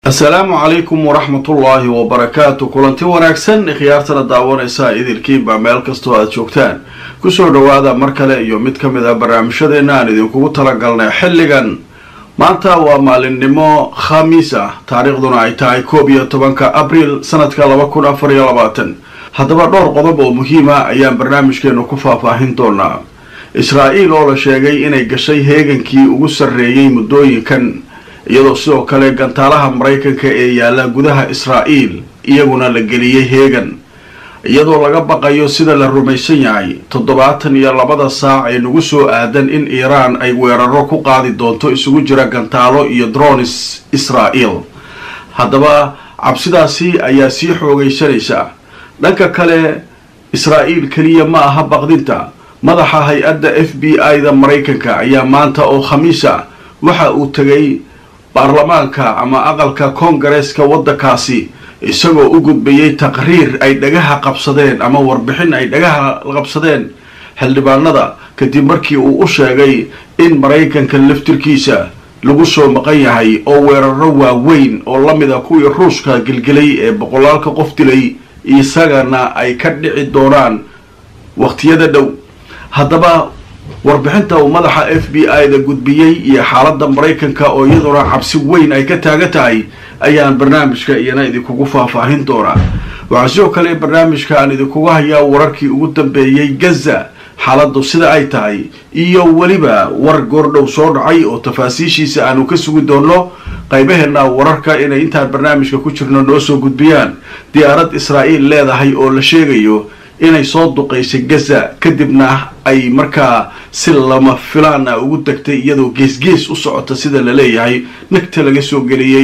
asalaamu calaykum waraxmatullaahi wabarakaatu kulanti wanaagsan khiyaartana daawanaysa idilkiinba meel kastoo aad joogtaan kusoo dhowaada mar kale iyo mid ka mid a barnaamijyadeena aan idinkugu talagalnay xilligan maanta waa maalinimo khamiis ah taariikhduna ay tahay koob iyo tobanka abriil sanadka laba kun afar iyo labaatan haddaba dhowr qodob oo muhiima ayaan barnaamijkeenu ku faahfaahin doonaa israa-iil oo la sheegay inay gashay heegankii ugu sarreeyey muddooyinkan iyadoo sidoo kale gantaalaha maraykanka ee yaalla gudaha israa'iil iyaguna la geliyey heegan iyadoo laga baqayo sida la rumaysan yahay toddobaatan iyo labada saac ee nagu soo aadan in iiraan ay weeraro ku qaadi doonto isugu jira gantaalo iyo dronis israa'iil haddaba cabsidaasi ayaa sii xoogaysanaysa dhanka kale israa'iil keliya ma aha baqdinta madaxa hay-adda f b i-da maraykanka ayaa maanta oo khamiisa waxa uu tegay baarlamaanka ama aqalka koongareeska waddankaasi isagoo u gudbayay taqriir ay dhagaha qabsadeen ama warbixin ay dhagaha qabsadeen xildhibaanada kadib markii uu u sheegay in maraykanka laftirkiisa lagu soo maqan yahay oo weeraro waaweyn oo la mid a kuwii ruushka gelgelay ee boqolaalka qof dilay isagana ay ka dhici doonaan waqtiyada dhow haddaba warbixinta uu madaxa f b i-da gudbiyey iyo xaaladda maraykanka oo iyaduna cabsi weyn ay ka taagan tahay ayaan barnaamijka iyana idinkugu faahfaahin doonaa waxaa sidoo kale barnaamijka aan idinkugu hayaa wararkii ugu dambeeyey gaza xaaladdu sida ay tahay iyo weliba war goordhow soo dhacay oo tafaasiishiisa aanu ka sugi doonno qaybaheena wararka inay intaan barnaamijka ku jirno noo soo gudbiyaan diyaarad israa'iil leedahay oo la sheegayo inay soo duqaysay gaza kadibna ay markaa si lama filaan ah ugu degtay iyadoo geesgees u socota sida la leeyahay nagta laga soo geliyey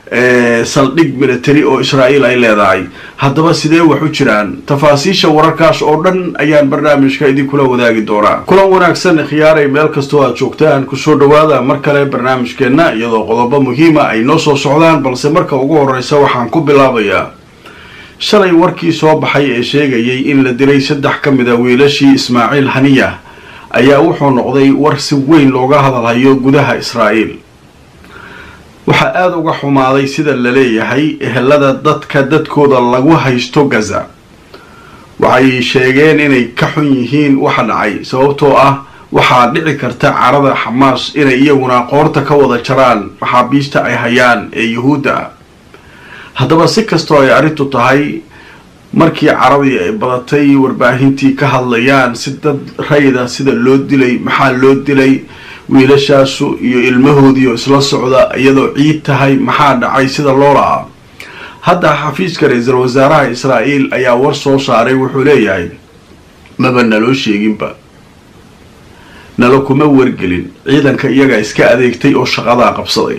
saldhig military oo israa'iil ay leedahay haddaba sidee wax u jiraan tafaasiisha wararkaas oo dhan ayaan barnaamijka idinkula wadaagi doonaa kulan wanaagsan khiyaaray meel kastoo aad joogtaan kusoo dhowaada mar kale barnaamijkeenna iyadoo qodobo muhiima ay noo soo socdaan balse marka ugu horreysa waxaan ku bilaabayaa shalay warkii soo baxay ee sheegayay in la dilay saddex ka mid a wiilashii ismaaciil haniya ayaa wuxuu noqday war si weyn looga hadalhayo gudaha israa'iil waxaa aada uga xumaaday sida la leeyahay ehelada dadka dadkooda lagu haysto gaza waxay sheegeen inay ka xun yihiin waxa dhacay sababtoo ah waxaa dhici karta carada xamaas inay iyaguna qoorta ka wada jaraan maxaabiista ay hayaan ee yuhuudda ah haddaba si kastoo ay arrintu tahay markii caradii ay badatay warbaahintii ka hadlayaan si dad rayda sida loo dilay maxaa loo dilay wiilashaasu iyo ilmahoodiioo isla socda iyadoo ciid tahay maxaa dhacay sida loo lahaa hadda xafiiska ra-iisul wasaaraha israa'iil ayaa war soo saaray wuxuu leeyahay maba naloo sheeginba nalo kuma wargelin ciidanka iyagaa iska adeegtay oo shaqadaa qabsaday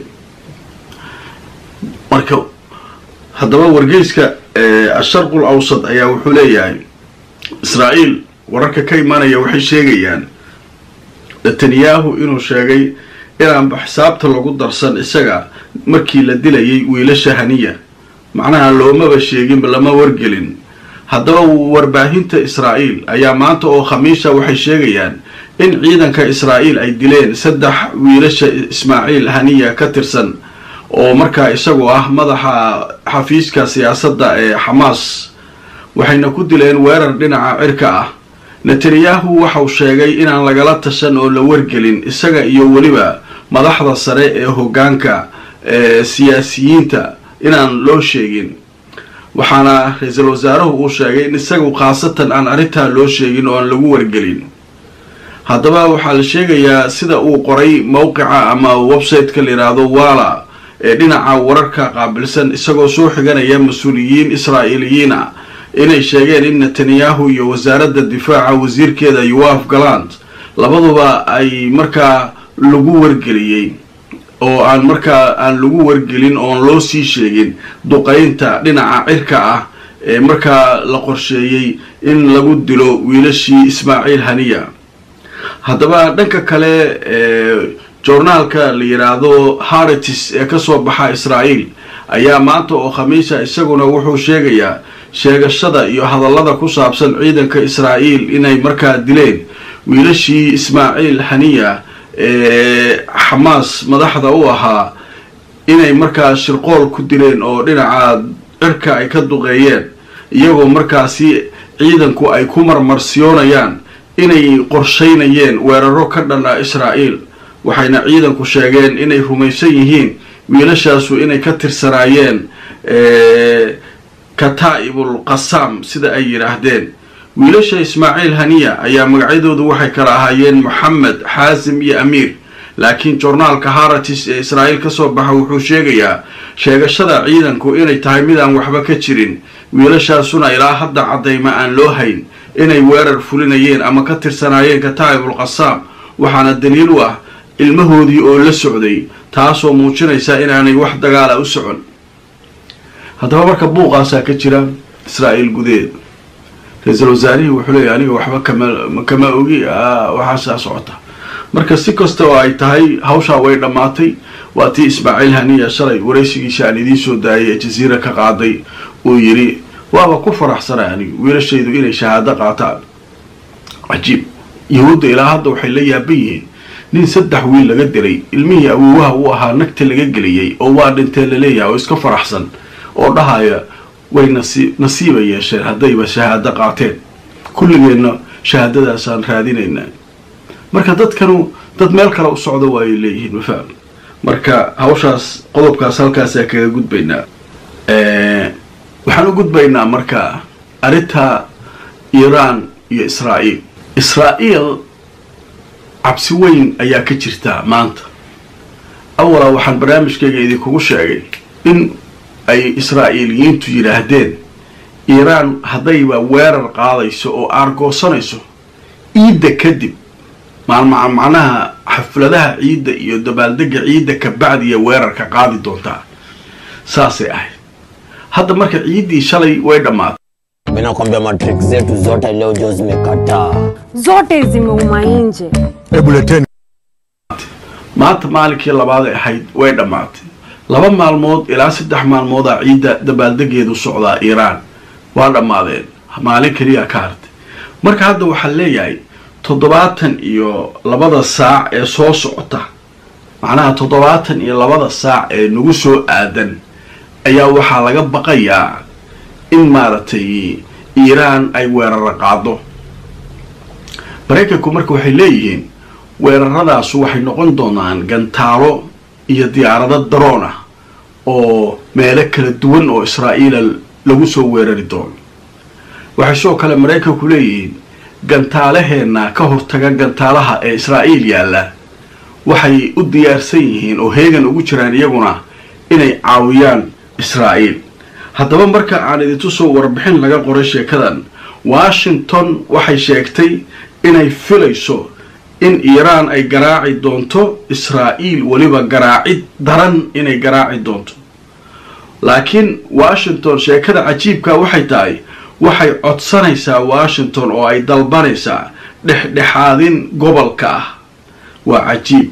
marka haddaba wargeyska asharqul awsad ayaa wuxuu leeyahay israa'iil wararka ka imanaya waxay sheegayaan netanyahu inuu sheegay inaanba xisaabta lagu darsan isaga markii la dilayay wiilasha haniya macnaha loomaba sheeginba lama wargelin haddaba warbaahinta israa'iil ayaa maanta oo khamiisa waxay sheegayaan in ciidanka israa'iil ay dileen saddex wiilasha ismaaciil haniya ka tirsan oo markaa isagoo ah madaxa xafiiska siyaasadda ee xamaas waxayna ku dileen weerar dhinaca cirka ah netanyahu waxau sheegay inaan lagala tashan oo la wargelin isaga iyo weliba madaxda sare ee hoggaanka ee siyaasiyiinta inaan loo sheegin waxaana ra-iisul wasaaruhu uu sheegay in isagu khaasatan aan arrintaa loo sheegin oo aan lagu wargelin haddaba waxaa la sheegayaa sida uu qoray mowqica ama website-ka la yidhaahdo wala ee dhinaca wararka qaabilsan isagoo soo xiganaya mas-uuliyiin israa'iiliyiin ah inay sheegeen in netanyahu iyo wasaaradda difaaca wasiirkeeda yoaf galant labaduba ay markaa lagu wargeliyey oo aan markaa aan lagu wargelin oon loo sii sheegin duqaynta dhinaca cirka ah ee markaa la qorsheeyey in lagu dilo wiilashii ismaaciil haniya haddaba dhanka kale joornaalka la yidhaahdo haritis ee kasoo baxa israa'iil ayaa maanta oo khamiisa isaguna wuxuu sheegayaa sheegashada iyo hadallada ku saabsan ciidanka israa'iil inay markaa dileen wiilashii ismaaciil haniya ee xamaas madaxda u ahaa inay markaa shirqool ku dileen oo dhinaca cirka ay ka duqeeyeen iyagoo markaasi ciidanku ay ku marmarsiyoonayaan inay qorshaynayeen weeraro ka dhana israa'iil waxayna ciidanku sheegeen inay rumaysan yihiin wiilashaasu inay ka tirsanaayeen kataa'ibul qasaam sida ay yidhaahdeen wiilasha ismaaciil haniya ayaa magacyadoodu waxay kala ahaayeen moxamed xaasim iyo amiir laakiin jornaalka haratis ee israa'iil ka soo baxa wuxuu sheegayaa sheegashada ciidanku inay tahay mid aan waxba ka jirin wiilashaasuna ilaa hadda caddayma aan loo hayn inay weerar fulinayeen ama ka tirsanaayeen kataa'ibul qasaam waxaana daliil u ah ilmahoodii oo la socday taasoo muujinaysa inaanay wax dagaala u socon haddaba marka buuqaasaa ka jira israa'iil gudaheeda ra-iisul wasaarihii wuxuu leeyahy aniga waxba kama kama ogi waxaasaa socota marka si kasta oo ay tahay hawshaa way dhammaatay waa tii ismaaciil haniya shalay waraysigiisa aan idiin soo daayay ee jasiira ka qaaday uu yidhi waaba ku faraxsanay anigu wiilashaydu inay shahaado qaataan cajiib yahuudda ilaa hadda waxay la yaaban yihiin nin saddex wiil laga diray ilmihii awoowaha uu ahaa nagta laga geliyey oo waa dhintee laleeyahay oo iska faraxsan oo dhahaya way nasi nasiiba yeesheen haddayba shahaado qaateen kulligeenna shahaadadaasaan raadinaynaa marka dadkanu dad meel kale u socda waayay leeyihiin ma fahmi marka hawshaas qodobkaas halkaasaa kaga gudbaynaa waxaan u gudbaynaa marka arrinta iiraan iyo israa'iil israa'iil cabsi weyn ayaa ka jirta maanta awalaa waxaan barnaamijkayga idinkugu sheegay in ay israa'iiliyiintu yidhaahdeen iiraan haddayba weerar qaadayso oo aargoosanayso ciidda kadib maalmaa macnaha xafladaha ciidda iyo dabaaldega ciidda kabacdiya weerarka qaadi doontaa saasay ahayd hadda marka ciiddii shalay way dhammaatay Mimi nakwambia matrix zetu zote leo jo zimekataa. zote zimeuma nje. Hebu leteni maanta maalinkii labaaday ahayd way dhammaatay laba maalmood ilaa saddex maalmoodaa ciidda dabaaldegeedu socdaa iiraan waa dhammaadeen maalin keliya ka hartay marka hadda waxaa leeyahay toddobaatan iyo labada saac ee soo socota macnaha toddobaatan iyo labada saac ee nagu soo aadan ayaa waxaa laga baqayaa in maaragtay iiraan ay weeraro qaado maraykanku marka waxay leeyihiin weeraradaas waxay noqon doonaan gantaalo iyo diyaarado daroon ah oo meelo kala duwan oo israa'iila lagu soo weerari doono waxay sidoo kale maraykanku leeyihiin gantaalaheenna ka hortaga gantaalaha ee israa'iil yaalla waxay u diyaarsan yihiin oo heegan ugu jiraan iyaguna inay caawiyaan israa'iil haddaba marka aan idintu soo warbixin laga qoray sheekadan washington waxay sheegtay inay filayso in iiraan ay garaaci doonto israa'iil weliba garaacid daran inay garaaci doonto laakiin washington sheekada cajiibka waxay tahay waxay codsanaysaa washington oo ay dalbanaysaa dhexdhexaadin gobolka ah waa cajiib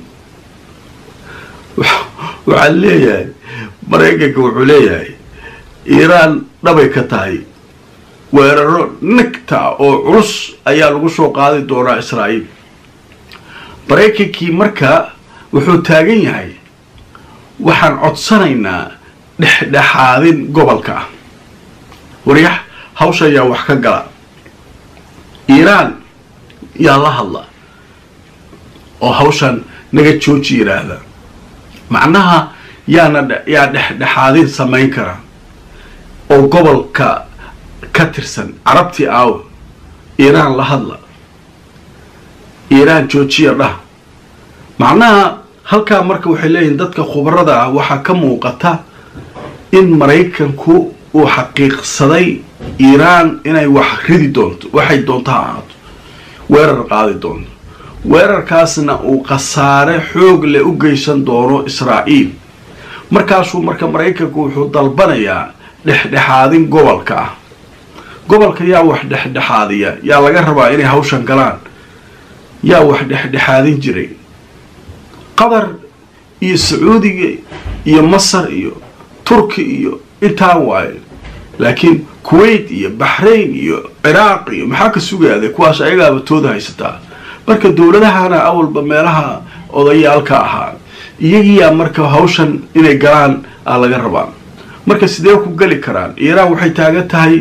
waxaa leeyahay maraykanka wuxuu leeyahay iiraan dhabay ka tahay weeraro nagta oo culus ayaa lagu soo qaadi doonaa israa'iil maraykankii marka wuxuu taagan yahay waxaan codsanaynaa dhexdhexaadin gobolka ah waryax hawsha ayaa wax ka gala iiraan yaa la hadla oo hawshan naga jooji yidhaahda macnaha yaana yaa dhexdhexaadin samayn kara oo gobolka ka tirsan carabtii aawo iiraan la hadla iiraan joojiya dhah macnaha halkaa marka waxay leeyihiin dadka khubarada ah waxaa ka muuqata in maraykanku uu xaqiiqsaday iiraan inay wax ridi doonto waxay doonto ha ahaato weerar qaadi doonto weerarkaasna uu khasaare xoog leh u geysan doono israa'iil markaasuu marka maraykanku wuxuu dalbanayaa dhexdhexaadin gobolka ah gobolka yaa wax dhexdhexaadiya yaa laga rabaa inay hawshan galaan yaa wax dhexdhexaadin jiray qatar iyo sacuudiga iyo masar iyo turki iyo intaa waaye laakiin kuwait iyo baxrain iyo ciraaq iyo maxaa ka sugaada kuwaas ayagaaba tooda haysataa marka dowladahana awalba meelaha odayaalka ahaa iyagiiyaa marka hawshan inay galaan aa laga rabaa marka sidee ku geli karaan iiraan waxay taagan tahay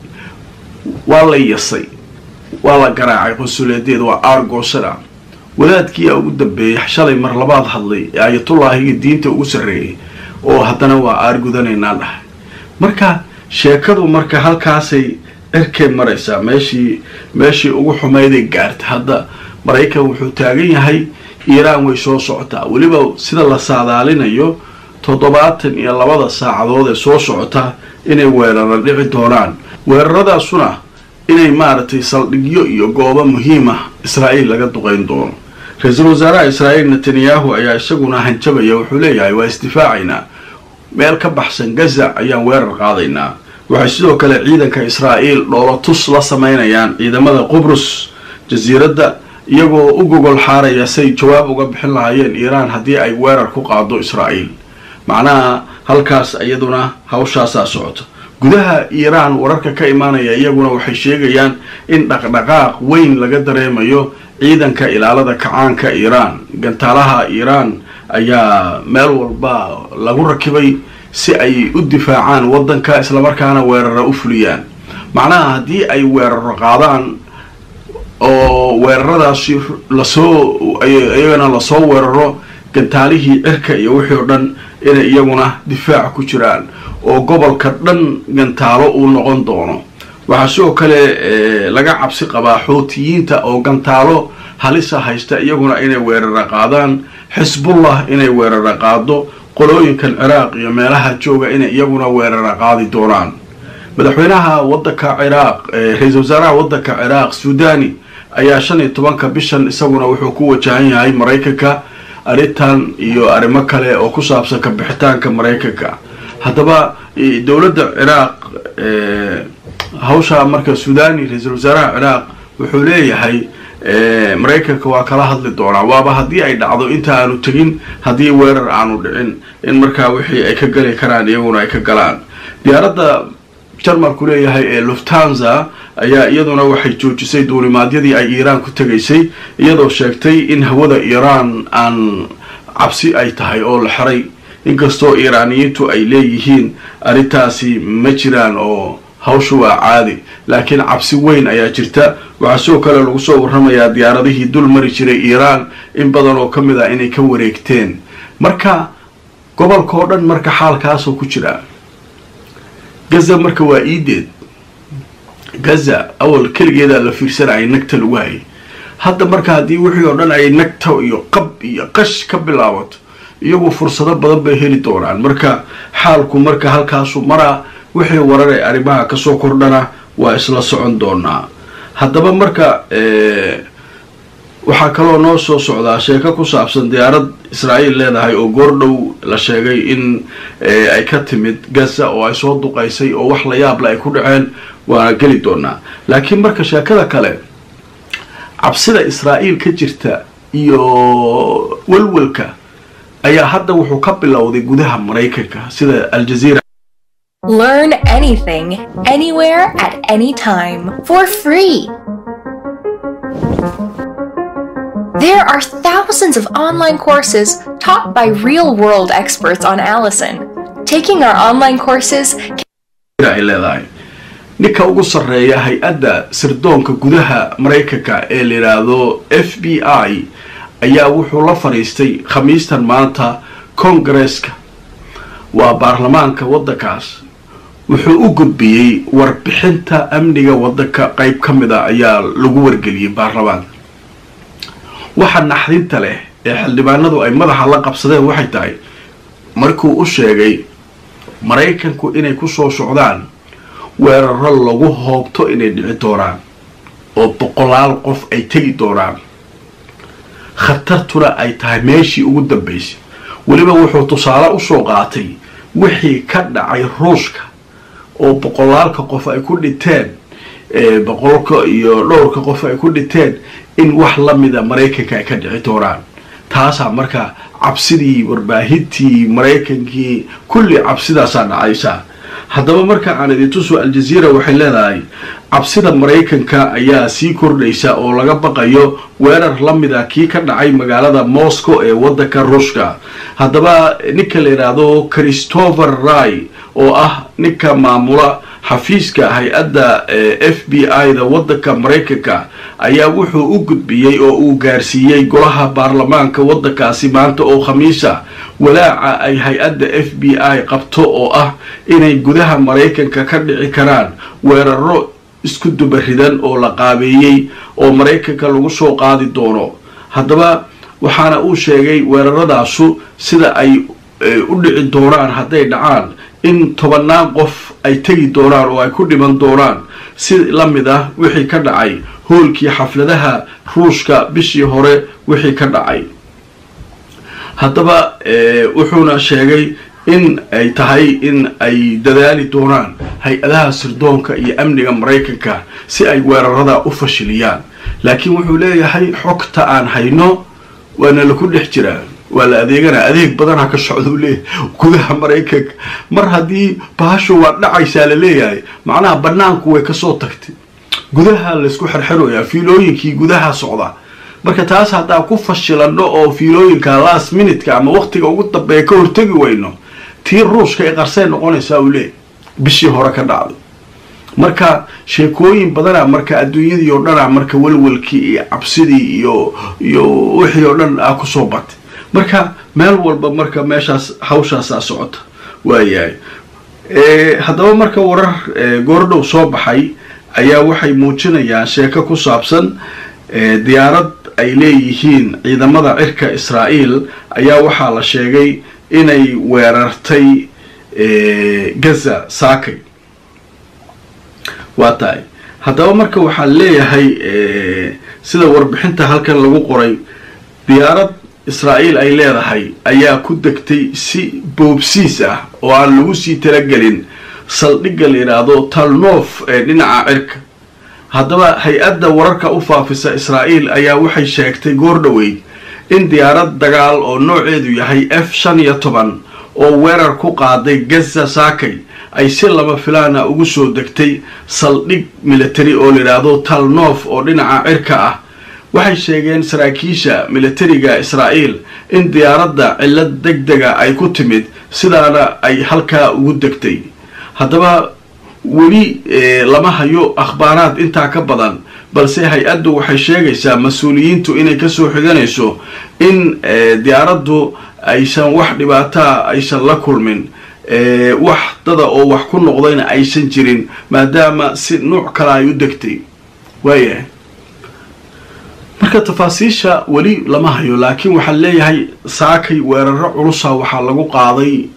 waa la yasay waa la garaacay qonsuleedeeda waa aargoosada wadaadkii aa ugu dambeeyey shalay mar labaad hadlay ee ayatullaahiga diinta ugu sarreeyay oo haddana waa aargudanaynaa dhahay marka sheekadu marka halkaasay cirkay maraysaa meeshii meeshii ugu xumayday gaartay hadda maraykan wuxuu taagan yahay iiraan way soo socotaa weliba sida la saadaalinayo toddobaatan iyo labada saacadood ee soo socota inay weerara dhici doonaan weeraradaasuna inay maaragtay saldhigyo iyo goobo muhiim ah israa'iil laga duqayn doono ra-iisul wasaaraha israa'iil netanyahu ayaa isaguna hanjabaya wuxuu leeyahay waa isdifaacaynaa meel ka baxsan gaza ayaan weerar qaadaynaa waxay sidoo kale ciidanka israa'iil dhoolo tus la samaynayaan ciidamada qubrus jasiiradda iyagoo u gogol xaaraya say jawaab uga bixin lahaayeen iiraan haddii ay weerar ku qaado israa'iil macnaha halkaas iyaduna hawshaasaa socoto gudaha iiraan wararka ka imaanaya iyaguna waxay sheegayaan in dhaqdhaqaaq weyn laga dareemayo ciidanka ilaalada kacaanka iiraan gantaalaha iiraan ayaa meel walba lagu rakibay si ay u difaacaan waddanka islamarkaana weerara u fuliyaan macnaha haddii ay weeraro qaadaan oo weeraradaasi lasoo iyagana lasoo weeraro gantaalihii cirka iyo wixii oo dhan inay iyaguna difaac ku jiraan oo gobolka dhan gantaalo uu noqon doono waxaa sidoo kale laga cabsi qabaa xootiyiinta oo gantaalo halisa haysta iyaguna inay weerara qaadaan xisbullah inay weerara qaado qolooyinkan ciraaq iyo meelaha jooga inay iyaguna weerara qaadi doonaan madaxweynaha wadanka ciraaq ra-iisul wasaaraha wadanka ciraaq suudani ayaa shan iyo tobanka bishan isaguna wuxuu ku wajahan yahay maraykanka arrintan iyo arrimo kale oo ku saabsan ka bixitaanka maraykanka haddaba dowladda ciraaq hawshaa marka suudani ra-iisul wasaaraha ciraaq wuxuu leeyahay maraykanka waa kala hadli doonaa waaba haddii ay dhacdo inta aanu tegin haddii weerar aanu dhicin in markaa wixii ay ka gali karaan iyaguna ay ka galaan diyaaradda jarmalku leeyahay ee luftanza ayaa iyaduna waxay joojisay duulimaadyadii ay iiraan ku tegaysay iyadoo sheegtay in hawada iiraan aan cabsi ay tahay oo la xiray inkastoo iiraaniyiintu ay leeyihiin arrintaasi ma jiraan oo hawshu waa caadi laakiin cabsi weyn ayaa jirta waxaa sidoo kale lagu soo warramayaa diyaaradihii dul mari jiray iiraan in badan oo ka mid ah inay ka wareegteen marka gobolka oo dhan marka xaalkaasoo ku jira gaza marka waa iideed gaza awal keligeedaa la fiirsanayay nagta lagu hayay hadda marka haddii wixii oo dhan ay nagta iyo qab iyo qash ka bilaabato iyagu fursado badan bay heli doonaan marka xaalku marka halkaasu maraa wixii warar ee arrimaha kasoo kordhana waa isla socon doonaa haddaba marka waxaa kaloo noo soo socdaa sheeko ku saabsan diyaarad israa'iil leedahay oo goordhow la sheegay in ay ka timid gaza oo ay soo duqaysay oo wax la yaable ay ku dhaceen waana geli doonaa laakiin marka sheekada kale cabsida israa'iil ka jirta iyo welwelka ayaa hadda wuxuu ka bilowday gudaha maraykanka sida aljaziira Learn anything, anywhere, at any time, for free. There are thousands of online courses taught by real world experts on Allison. Taking our online courses ay leedahay ninka ugu sarreeya hay-adda sirdoonka gudaha maraykanka ee la yidhaahdo f b i ayaa wuxuu la fadhiistay khamiistan maanta kongareeska waa baarlamaanka waddankaas wuxuu u gudbiyey warbixinta amniga waddanka qayb ka mid a ayaa lagu wargeliyey baarlamaanka waxa naxdinta leh ee xildhibaanadu ay madaxa la qabsadeen waxay tahay markuu u sheegay maraykanku inay ku soo socdaan weeraro lagu hoobto inay dhici doonaan oo boqolaal qof ay tegi doonaan khatartuna ay tahay meeshii ugu dambaysay weliba wuxuu tusaale usoo qaatay wixii ka dhacay ruushka oo boqolaalka qof ay ku dhinteen boqolka iyo dhowrka qof ay ku dhinteen in wax la mida maraykanka ay ka dhici doonaan taasaa marka cabsidii warbaahintii maraykankii kulli cabsidaasaa dhacaysaa haddaba marka aan idin tuso aljaziira waxay leedahay cabsida maraykanka ayaa sii kordhaysa oo laga baqayo weerar la mid a kii ka dhacay magaalada moscow ee waddanka ruushka haddaba ninka la yidhaahdo christopher ray oo ah ninka maamula xafiiska hay-adda f b i da waddanka maraykanka ayaa wuxuu u gudbiyey oo uu gaarsiiyey golaha baarlamaanka waddankaasi maanta oo khamiisa walaaca ay hay-adda f b i qabto oo ah inay gudaha maraykanka ka dhici karaan weeraro isku dubaridan oo la qaabeeyey oo maraykanka lagu soo qaadi doono haddaba waxaana uu sheegay weeraradaasu sida ay u dhici doonaan hadday dhacaan in tobannaan qof ay tegi doonaan oo ay ku dhiman doonaan si la mid ah wixii ka dhacay hoolkii xafladaha ruushka bishii hore wixii ka dhacay haddaba wuxuuna sheegay in ay tahay in ay dadaali doonaan hay-adaha sirdoonka iyo amniga maraykanka si ay weerarada u fashiliyaan laakiin wuxuu leeyahay xogta aan hayno waana laku dhex jiraa waa la adeeganaa adeeg badanha ka socdau leeyahay gudaha maraykanka mar haddii bahashu waa dhacaysaa la leeyahay macnaha banaanku way kasoo tagtay gudaha laysku xerxeroyaa fiilooyinkii gudaha socda marka taas haddaan ku fashilano oo fiilooyinka last minutka ama waqtiga ugu dambeeya ka hortegi weyno tii ruushka ee qarsay noqonaysaa uu leeyahy bishii hore ka dhacday marka sheekooyin badana marka adduunyadii oo dhan a marka walwalkii iyo cabsidii iyo iyo wixii oo dhan a kusoo batay marka meel walba marka meeshaas hawshaasaa socota waayahay haddaba marka warar goordhow soo baxay ayaa waxay muujinayaan sheeko ku saabsan diyaarad ay leeyihiin ciidamada cirka israa'iil ayaa waxaa la sheegay inay weerartay gaza saakay waa tahay haddaba marka waxaa leeyahay sida warbixinta halkan lagu qoray diyaarad israa'iil ay leedahay ayaa ku degtay si boobsiis ah oo aan lagu sii talagelin saldhigga la yidhaahdo talnof ee dhinaca cirka haddaba hay-adda wararka u faafisa israa'iil ayaa waxay sheegtay goor dhoweyd in diyaarad dagaal oo nooceedu yahay f shan iyo toban oo weerar ku qaaday gaza saakay ay si lama filaana ugu soo degtay saldhig military oo la yidhaahdo talnof oo dhinaca cirka ah waxay sheegeen saraakiisha militariga israa'iil in diyaaradda cillad deg dega ay ku timid sidaana ay halkaa ugu degtay haddaba weli lama hayo akhbaaraad intaa ka badan balse hay-addu waxay sheegaysaa mas-uuliyiintu inay kasoo xiganayso in diyaaraddu aysan wax dhibaataa aysan la kulmin wax dada oo wax ku noqdayna aysan jirin maadaama si nuuc kale ay u degtay waayahay marka tafaasiisha weli lama hayo laakiin waxaan leeyahay saakay weeraro culusa waxaa lagu qaaday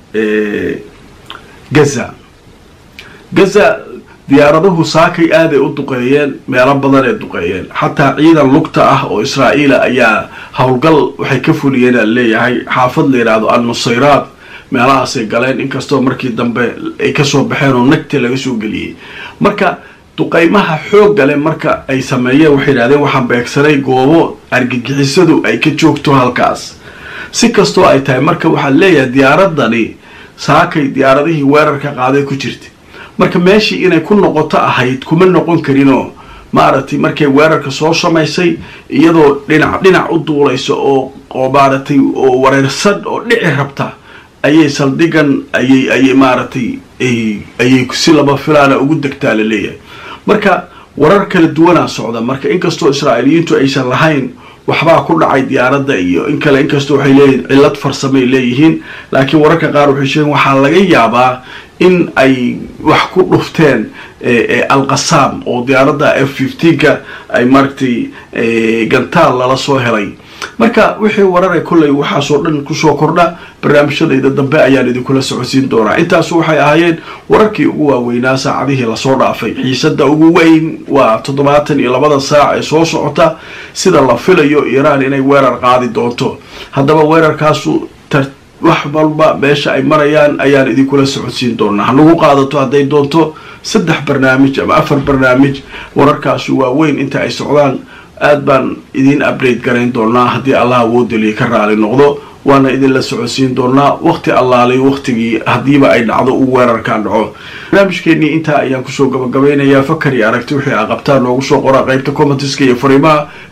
gaza gaza diyaaradahu saakay aaday u duqeeyeen meelo badan ee duqeeyeen xataa ciidan lugta ah oo israa'iila ayaa howlgal waxay ka fuliyeen aan leeyahay xaafad la yidhaahdo al-nusayraad meelahaasay galeen inkastoo markii dambe ay kasoo baxeen oo nagta laga soo geliyey marka duqaymaha xoogga leh marka ay sameeyeen waxay yidhahdeen waxaan beegsanay goobo argagixisadu ay ka joogto halkaas si kastoo ay tahay marka waxaan leeyahay diyaaradani saakay diyaaradihii weerarka qaaday ku jirta marka meeshii inay ku noqoto ahayd kuma noqon karinoo maaragtay markay weerarka soo samaysay iyadoo dhinac dhinac u duulaysa oo oo maaragtay oo wareersan oo dhici rabta ayay saldhigan ayay ayay maaragtay ayay si laba filaana ugu degtaa la leeyahay marka warar kala duwanaa socda marka inkastoo israa'iiliyiintu aysan lahayn waxbaa ku dhacay diyaaradda iyo in kale inkastoo waxay leeyihin cillad farsamay leeyihiin laakiin wararka qaar waxay sheegeen waxaa laga yaabaa in ay wax ku dhufteen alqasaam oo diyaaradda f fifteenka ay maaragtay gantaal lala soo helay marka wixii warare kolley waxaasoo dhan kusoo kordha barnaamijyadayda dambe ayaan idinkula socodsiin doonaa intaasu waxay ahaayeen wararkii ugu waaweynaa saacadihii lasoo dhaafay xiisada ugu weyn waa toddobaatan iyo labada saac ee soo socota sida la filayo iiraan inay weerar qaadi doonto haddaba weerarkaasu wax walba meesha ay marayaan ayaan idinkula socodsiin doonaa hanagu qaadato hadday doonto saddex barnaamij ama afar barnaamij wararkaasu waaweyn inta ay socdaan aad baan idiin update garayn doonaa haddii allah awoodaliya ka raali noqdo waana idinla socodsiin doonaa waqti allaalay waqtigii haddiiba ay dhacdo uu weerarkan dhaco barnaamijkeenii intaa ayaan kusoo gabagabeynayaa fakar iyo aragti wixii aa qabtaan noogu soo qoraa qaybta commentiska iyo fariimaha